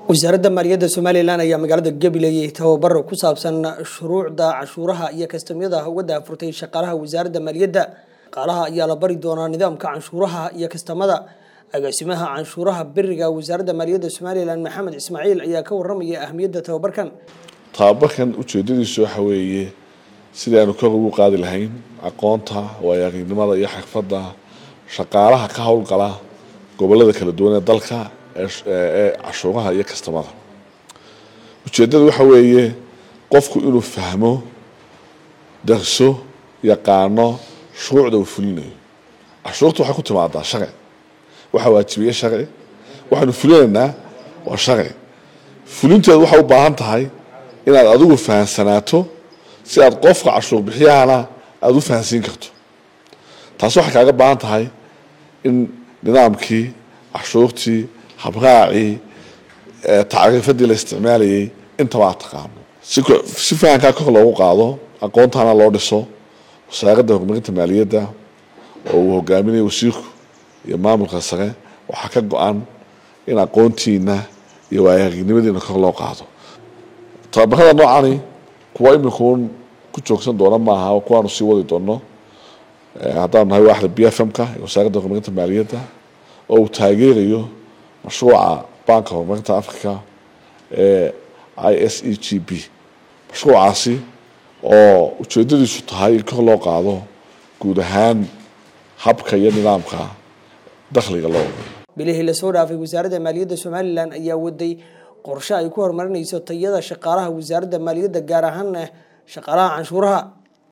wasaaradda maaliyadda somalilan ayaa magaalada gabiley tababar ku saabsan shuruucda cashuuraha iyo kastamyada uga daafurtay shaqaalaha wasaaradda maaliyadda shaqaalaha ayaa la bari doonaa nidaamka canshuuraha iyo kastamada agaasimaha canshuuraha beriga wasaaradda maaliyadda somalilan maxamed ismaaciil ayaa ka waramaya ahmiyadda tababarkan tababarkan ujeedadiisu waxa weeye sidii aanu kor ugu qaadi lahayn aqoonta waayo-aragnimada iyo xirfadda shaqaalaha ka howlgala gobolada kala duwan ee dalka ee cashuuraha iyo kastamada ujeeddada waxa weeye qofku inuu fahmo darso yaqaano shuruucda uu fulinayo cashuurta waxay ku timaadaa sharci waxaa waajibiye sharci waxaanu fulinaynaa waa sharci fulinteedu waxay u baahan tahay inaad adigu fahansanaato si aad qofka cashuur bixiyahana aada u fahansiin karto taasi waxay kaaga baahan tahay in nidaamkii cashuurtii habraacii tacriifadii la isticmaalayay intaba aad taqaano si fahankaa kor loogu qaado aqoontaana loo dhiso wasaaradda horumarinta maaliyadda oo uu hogaaminayo wasiirku iyo maamulka sare waxaa ka go-an in aqoontiina iyo waayaaragnimadiina kor loo qaado tababarada noocani kuwa imikuun ku joogsan doona maaha kuwaanu sii wadi doono haddaanu nahay waaxda b f m-ka ee wasaaradda horumarinta maaliyadda oo uu taageerayo mashruuca banka horumarinta africa ee i s e g b mashruucaasi oo ujeedadiisu tahay in kor loo qaado guud ahaan habka iyo nidaamka dakhliga loo bilihii lasoo dhaafay wasaaradda maaliyadda somalilan ayaa waday qorshe ay ku horumarinayso tayada shaqaalaha wasaaradda maaliyadda gaar ahaana shaqaalaha canshuuraha